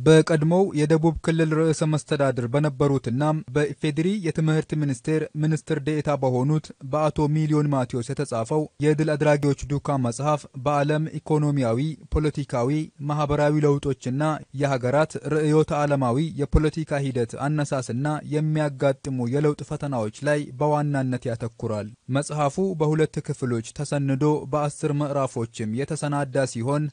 በቀድሞው የደቡብ ክልል ርዕሰ መስተዳድር በነበሩትና በኢፌዴሪ የትምህርት ሚኒስቴር ሚኒስትር ዴኤታ በሆኑት በአቶ ሚሊዮን ማቴዎስ የተጻፈው የድል አድራጊዎች ዱካ መጽሐፍ በዓለም ኢኮኖሚያዊ፣ ፖለቲካዊ፣ ማህበራዊ ለውጦችና የሀገራት ርዕዮተ ዓለማዊ የፖለቲካ ሂደት አነሳስና የሚያጋጥሙ የለውጥ ፈተናዎች ላይ በዋናነት ያተኩራል። መጽሐፉ በሁለት ክፍሎች ተሰንዶ በአስር ምዕራፎችም የተሰናዳ ሲሆን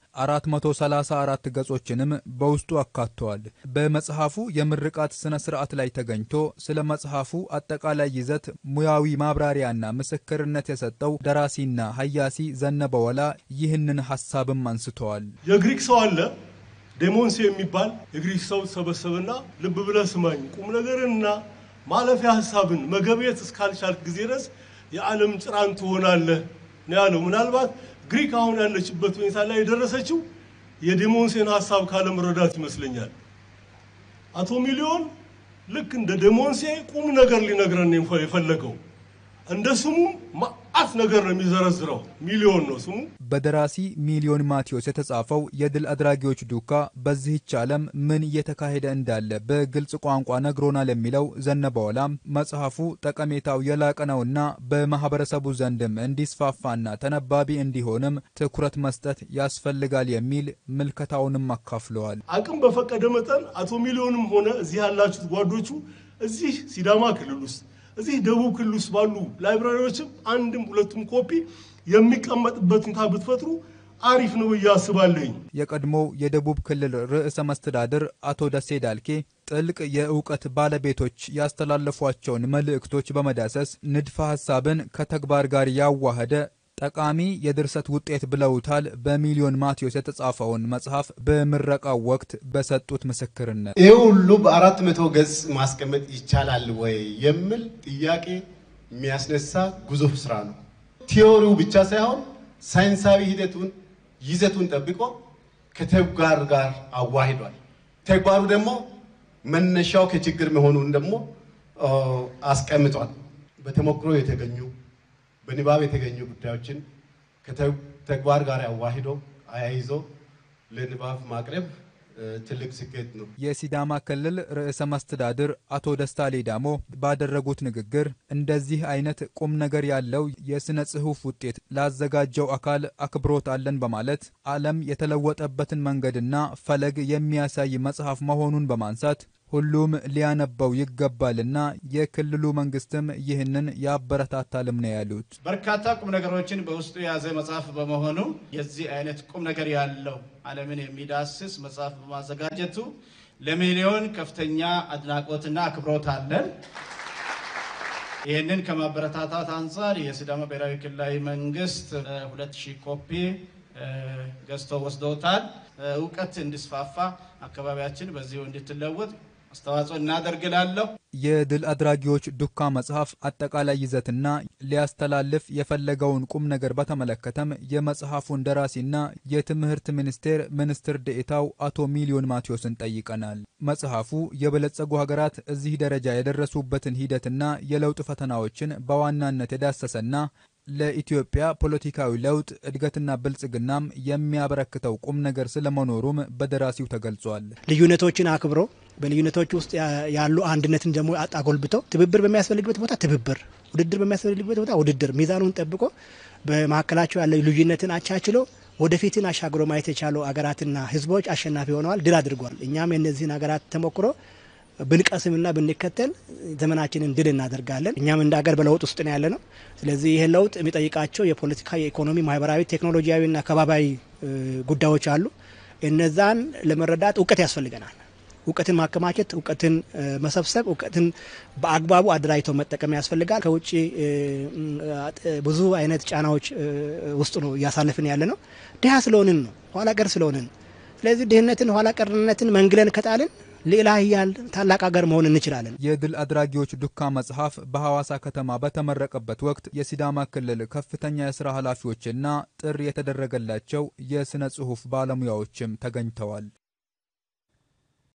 434 ገጾችንም በውስጡ አካቷል። በመጽሐፉ የምርቃት ስነ ስርዓት ላይ ተገኝቶ ስለ መጽሐፉ አጠቃላይ ይዘት ሙያዊ ማብራሪያና ምስክርነት የሰጠው ደራሲና ሀያሲ ዘነበ ወላ ይህንን ሀሳብም አንስተዋል። የግሪክ ሰው አለ ዴሞንስ የሚባል የግሪክ ሰው ተሰበሰበና ልብ ብለህ ስማኝ፣ ቁም ነገርንና ማለፊያ ሀሳብን መገብየት እስካልቻልክ ጊዜ ድረስ የዓለም ጭራን ትሆናለህ ነው ያለው። ምናልባት ግሪክ አሁን ያለችበት ሁኔታ ላይ የደረሰችው የዴሞንሴን ሀሳብ ካለመረዳት ይመስለኛል። አቶ ሚሊዮን ልክ እንደ ዴሞንሴ ቁም ነገር ሊነግረን የፈለገው እንደ ስሙ ማአት ነገር ነው የሚዘረዝረው። ሚሊዮን ነው ስሙ። በደራሲ ሚሊዮን ማቴዎስ የተጻፈው የድል አድራጊዎች ዱካ በዚህች ዓለም ምን እየተካሄደ እንዳለ በግልጽ ቋንቋ ነግሮናል የሚለው ዘነበ ወላም መጽሐፉ ጠቀሜታው የላቀ ነውና በማህበረሰቡ ዘንድም እንዲስፋፋና ተነባቢ እንዲሆንም ትኩረት መስጠት ያስፈልጋል የሚል ምልከታውንም አካፍለዋል። አቅም በፈቀደ መጠን አቶ ሚሊዮንም ሆነ እዚህ ያላችሁት ጓዶቹ እዚህ ሲዳማ ክልል ውስጥ እዚህ ደቡብ ክልል ውስጥ ባሉ ላይብራሪዎችም አንድም ሁለቱም ኮፒ የሚቀመጥበት ሁኔታ ብትፈጥሩ አሪፍ ነው ብዬ አስባለኝ። የቀድሞው የደቡብ ክልል ርዕሰ መስተዳድር አቶ ደሴ ዳልኬ ጥልቅ የእውቀት ባለቤቶች ያስተላለፏቸውን መልእክቶች በመዳሰስ ንድፈ ሐሳብን ከተግባር ጋር ያዋህደ ጠቃሚ የድርሰት ውጤት ብለውታል። በሚሊዮን ማቴዎስ የተጻፈውን መጽሐፍ በምረቃው ወቅት በሰጡት ምስክርነት ይህ ሁሉ በአራት መቶ ገጽ ማስቀመጥ ይቻላል ወይ የሚል ጥያቄ የሚያስነሳ ግዙፍ ስራ ነው። ቲዎሪው ብቻ ሳይሆን ሳይንሳዊ ሂደቱን ይዘቱን ጠብቆ ከተግባር ጋር አዋሂዷል። ተግባሩ ደግሞ መነሻው ከችግር መሆኑን ደግሞ አስቀምጧል። በተሞክሮ የተገኙ በንባብ የተገኙ ጉዳዮችን ከተግባር ጋር አዋሂዶ አያይዞ ለንባብ ማቅረብ ትልቅ ስኬት ነው። የሲዳማ ክልል ርዕሰ መስተዳድር አቶ ደስታ ሌዳሞ ባደረጉት ንግግር እንደዚህ አይነት ቁም ነገር ያለው የሥነ ጽሑፍ ውጤት ላዘጋጀው አካል አክብሮት አለን በማለት ዓለም የተለወጠበትን መንገድና ፈለግ የሚያሳይ መጽሐፍ መሆኑን በማንሳት ሁሉም ሊያነበው ይገባልና የክልሉ መንግስትም ይህንን ያበረታታልም ነው ያሉት። በርካታ ቁም ነገሮችን በውስጡ የያዘ መጽሐፍ በመሆኑ የዚህ አይነት ቁም ነገር ያለው ዓለምን የሚዳስስ መጽሐፍ በማዘጋጀቱ ለሚሊዮን ከፍተኛ አድናቆትና አክብሮት አለን። ይህንን ከማበረታታት አንጻር የሲዳማ ብሔራዊ ክልላዊ መንግስት ሁለት ሺህ ኮፒ ገዝቶ ወስደውታል። እውቀት እንዲስፋፋ አካባቢያችን በዚሁ እንድትለወጥ አስተዋጽኦ እናደርግላለሁ። የድል አድራጊዎች ዱካ መጽሐፍ አጠቃላይ ይዘትና ሊያስተላልፍ የፈለገውን ቁም ነገር በተመለከተም የመጽሐፉን ደራሲና የትምህርት ሚኒስቴር ሚኒስትር ዴኤታው አቶ ሚሊዮን ማቴዎስን ጠይቀናል። መጽሐፉ የበለጸጉ ሀገራት እዚህ ደረጃ የደረሱበትን ሂደትና የለውጥ ፈተናዎችን በዋናነት የዳሰሰና ለኢትዮጵያ ፖለቲካዊ ለውጥ እድገትና ብልጽግናም የሚያበረክተው ቁም ነገር ስለመኖሩም በደራሲው ተገልጿል። ልዩነቶችን አክብሮ በልዩነቶች ውስጥ ያሉ አንድነትን ደግሞ አጎልብተው ትብብር በሚያስፈልግበት ቦታ ትብብር፣ ውድድር በሚያስፈልግበት ቦታ ውድድር፣ ሚዛኑን ጠብቆ በመካከላቸው ያለ ልዩነትን አቻችሎ ወደፊትን አሻግሮ ማየት የቻሉ አገራትና ሕዝቦች አሸናፊ ሆነዋል፣ ድል አድርጓል። እኛም የእነዚህን ሀገራት ተሞክሮ ብንቀስምና ብንከተል ዘመናችንን ድል እናደርጋለን። እኛም እንደ ሀገር በለውጥ ውስጥ ነው ያለ ነው። ስለዚህ ይህ ለውጥ የሚጠይቃቸው የፖለቲካ፣ የኢኮኖሚ፣ ማህበራዊ፣ ቴክኖሎጂያዊና ከባባዊ ጉዳዮች አሉ። እነዛን ለመረዳት እውቀት ያስፈልገናል። እውቀትን ማከማቸት፣ እውቀትን መሰብሰብ፣ እውቀትን በአግባቡ አደራጅተው መጠቀም ያስፈልጋል። ከውጭ ብዙ አይነት ጫናዎች ውስጥ ነው እያሳለፍን ያለ ነው። ድሀ ስለሆንን ነው፣ ኋላ ቀር ስለሆንን። ስለዚህ ድህነትን፣ ኋላ ቀርነትን መንግለን ከጣልን ሌላ ሀያል ታላቅ ሀገር መሆን እንችላለን። የድል አድራጊዎች ዱካ መጽሐፍ በሐዋሳ ከተማ በተመረቀበት ወቅት የሲዳማ ክልል ከፍተኛ የሥራ ኃላፊዎችና ጥሪ የተደረገላቸው የሥነ ጽሑፍ ባለሙያዎችም ተገኝተዋል።